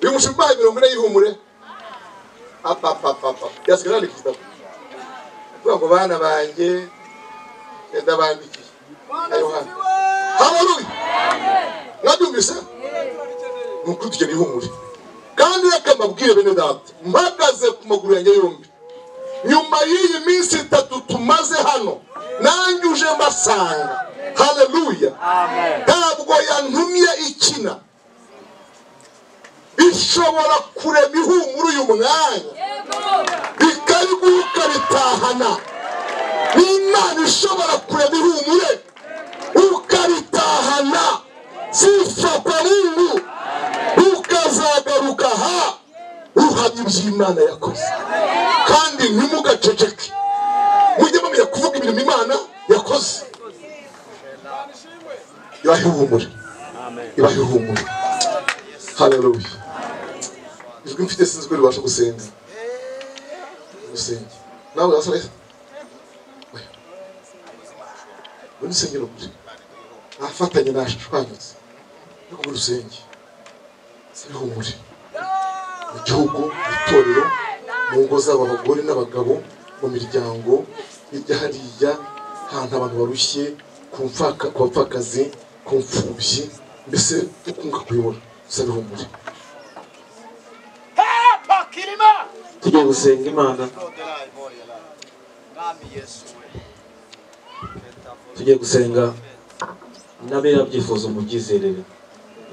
uyu mushinga ubaye mirongo ine y'ihumure apapapapa yasigaye yandika igitabo kuvuga ngo bana banjye ndabandikiye na yohana habaruye mwabyumvise ni ukuri tugena ihumure kandi reka mbabwire bene data mpagaze ku maguru yanjye yombi nyuma y'iyi minsi itatu tumaze hano nanjye uje mbasanga haleluya ntabwo yantumye ikina ishobora kurema ihumura uyu mwanya bikariguruka bitahana n'imana ishobora kurema ihumure ukaritahana zipfa kwa mungu ukazagaruka ha uhamya iby'imana yakoze kandi ntimugaceceke mujye mumenya kuvuga imirimo imana yakoze ibahe ihumure ibahe ihumure haleluya ijwi mfite sinzi ko ribasha gusenga gusenge nawe wasore ubu ni sengero kure afatanye nashwanyutse yo muri rusenge zihumure mu gihugu mu itorero mu ngo zabo abagore n'abagabo mu miryango hirya hariya ahantu abantu barushye ku mfaka ku bapfakazi ku mfubyi mbese ukunguka kuyobora zabihumure tujya gusenga imana tujye gusenga n'abera byifuza umubyizerere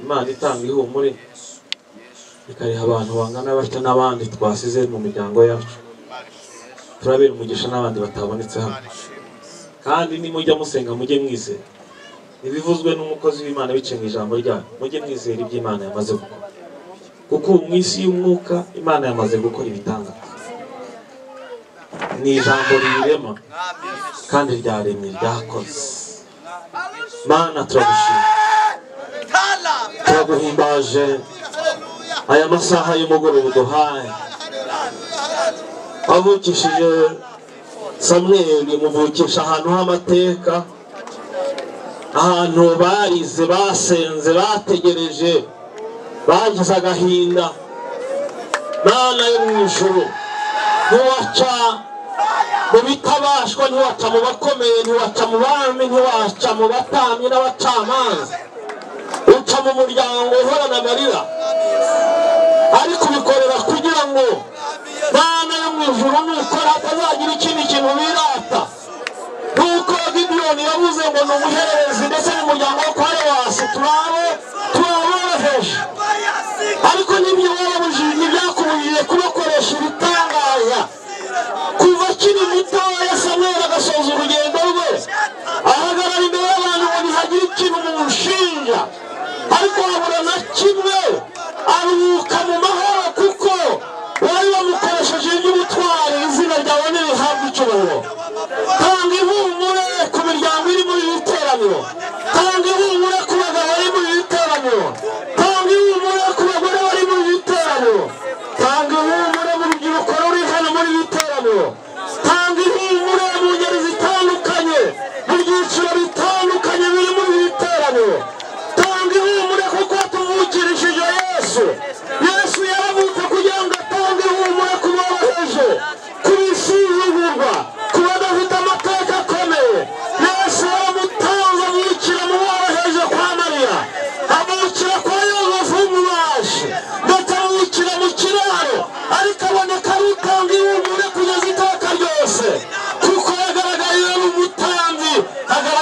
imana itanga ihumure ikariha abantu bangana batya n'abandi twasize mu miryango yacu turabera umugisha n'abandi batabonetse hano kandi nimujya musenga mujye mwizera ibivuzwe n'umukozi w'imana biciye mu ijambo ryayo mujye mwizera ibyo imana yamaze gukora kuko ubu mu isi y'umwuka imana yamaze gukora ibitangaza ni ijambo riyirema kandi ryaremye ryakoze mana turagushima turaguhimbaje aya masaha y'umugoroba uduhaye wavukishije samweli muvukisha ahantu h'amateka ahantu barize basenze bategereje bagize agahinda mana yo mu ijuru ntiwaca mu bitabashwa ntiwaca mu bakomeye ntiwaca mu bami ntiwaca mu batambyi n'abacamanza uca mu muryango uhorana amarira ariko ubikorera kugira ngo mana yo mu ijuru nukora hatazagira ikindi kintu birata nk'uko gidiyoni yavuze ngo ni umuhererezi ndetse n'umuryango wo kwa rewasi turabo turaboroheje ariko n'ibyo babujije ntibyakubujije kubakoresha ibitangaza kuva akiri mutoya samweli agasoza urugendo rwe ahagarara imbere y'abantu ngo ntihagire ikintu mumushinja ariko habura na kimwe ari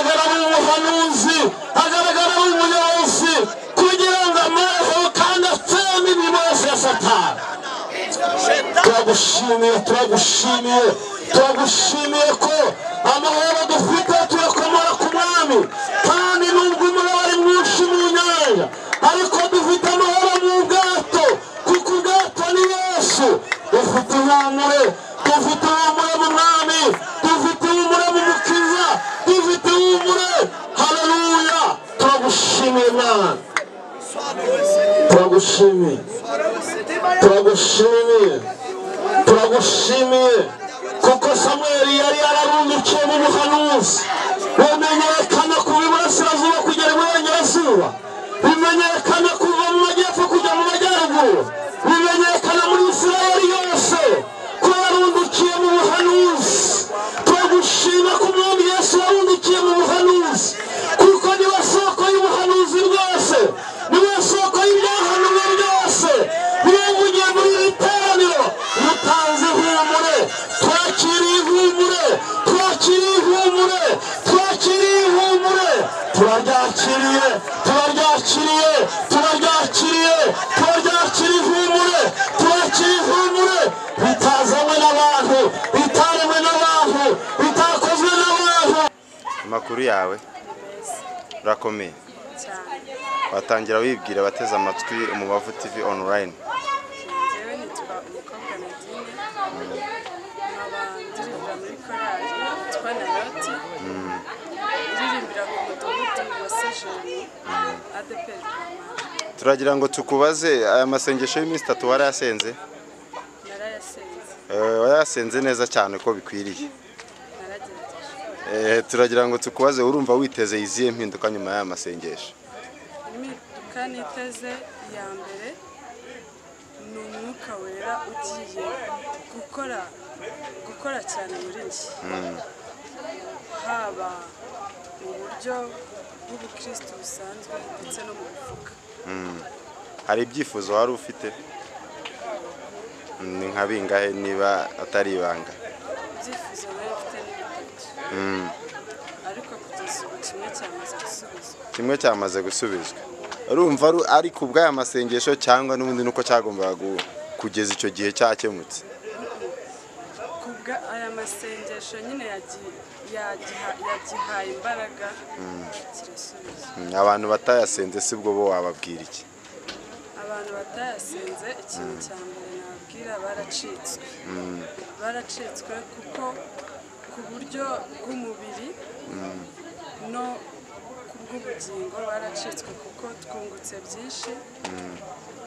umuhanuzi hagaragara umuyobozi kugira ngo amaheho kandi atseme imirimo yose ya satani turagushimiye turagushimiye turagushimiye ko amahoro dufite tuyakomora ku mwami kandi nubwo umuriro ari mwinshi mu nyanja ariko dufite amahoro mu bwato kuko ubwato ni yesu dufite ihumure dufite ihumure mu mwami dufite ihumure mu mukiza dufite ihumure haleluya turagushimiye mwana turagushimiye turagushimiye turagushimiye kuko samweli yari yararundukiye mu buhanuzi bumenyekana kuva iburasirazuba kugera iburengerazuba bimenyekana kuva mu majyepfo kujya mu majyaruguru bimenyekana muri isirayeli yose ko yarundukiye mu buhanuzi turagushima ko umwami yesu yarundukiye mu buhanuzi kuko niwe soko y'ubuhanuzi bwose niwe soko y'ibyahanuwe byose niwe bugiye muri iri teraniro mutanze ihumure twakiriye ihumure twakiriye ihumure twakiriye ihumure turaryakiriye turaryakiriye turaryakiriye turaryakiriye ihumure turakiriye ihumure bitazanywe n'abantu bitaremwe n'abantu bitakozwe n'abantu amakuru yawe urakomeye cyane watangira wibwira abateze amatwi umubavu tv online njyewe nitwa umukobwa nadine nkaba ndirimbira muri korali yitwa narati ndirimbira ku mudugudu wa sejeni adeperi turagira ngo tukubaze aya masengesho y'iminsi itatu warayasenze narayasenze Eh, warayasenze neza cyane uko bikwiriye naragerageje Eh, turagira ngo tukubaze urumva witeze izihe mpinduka nyuma y'aya masengesho impinduka niteze iya mbere ni umwuka wera ugiye gukora gukora cyane muri njye haba mu buryo bw'ubukristo busanzwe ndetse no mu mifuka hari ibyifuzo wari ufite ni nka bingahe niba atari ibanga ibyifuzo nari mfite ni bitatu ariko kugeza ubu kimwe cyamaze gusubizwa kimwe cyamaze gusubizwa urumva ari- ari ku bw'aya masengesho cyangwa n'ubundi nuko cyagombaga gu- kugeza icyo gihe cyakemutse kubwa aya masengesho nyine yagi- yagiha- yagihaye imbaraga kirasubiza Mm, abantu batayasenze si bwo bo wababwira iki abantu batayasenze ikintu cya mbere nababwira baracitswe baracitswe kuko ku buryo bw'umubiri no ku bw'ubugingo baracitswe kuko twungutse byinshi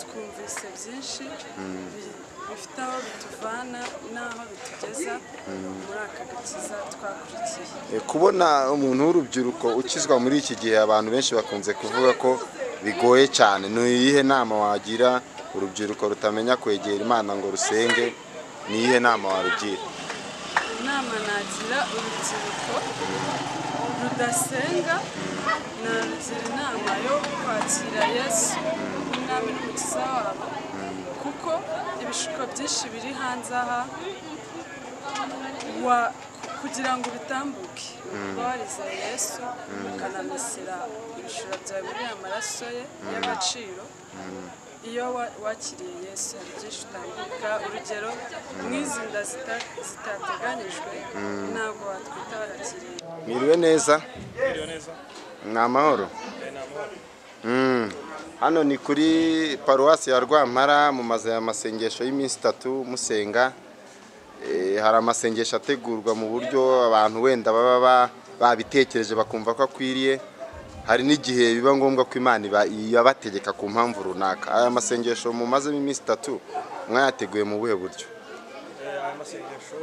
twumvise byinshi bi- bifite aho bituvana n'aho bitugeza muri aka gakiza twakurikiye E, kubona umuntu w'urubyiruko ukizwa muri iki gihe abantu benshi bakunze kuvuga ko bigoye cyane ni iyihe nama wagira urubyiruko rutamenya kwegera imana ngo rusenge ni iyihe nama warugira inama nagira urubyiruko rudasenga narugira inama yo kwakira yesu umwami n'umukiza wabo kuko ibishuko byinshi biri hanze aha wa- kugira ngo bitambuke uba warizeye yesu ukanamesera ibishura byawe muri aya maraso ye y'agaciro iyo wa- wakiriye yesu hari byinshi utambuka urugero nk'izi nda zita- zitateganyijwe ntabwo watwita warakiriye mwiriwe neza ni amahoro Mm. hano ni kuri paruwasi ya rwampara mu mazu ya masengesho y'iminsi itatu musenga Eh, hari amasengesho ategurwa mu buryo abantu wenda baba ba- babitekereje bakumva ko akwiriye hari n'igihe biba ngombwa ko imana iba- iyabategeka ku mpamvu runaka aya masengesho mumazemo iminsi itatu mwayateguye mu buhe buryo aya masengesho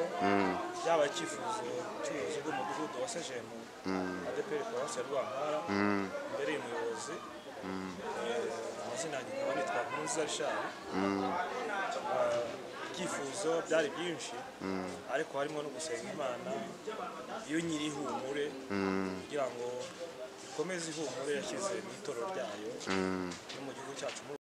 yaba icyifuzo cy'ubuyobozi bw'umudugudu wa sejemu adeperi paruwasi ya rwampara mbere y'umuyobozi Eh, amazina yanjye nkaba nitwa nkunza rishari Eh, ibyifuzo byari byinshi ariko harimo no gusenga imana iyo nyiri ihumure kugira ngo ikomeze ihumure yashyize mu itorero ryayo no mu gihugu cyacu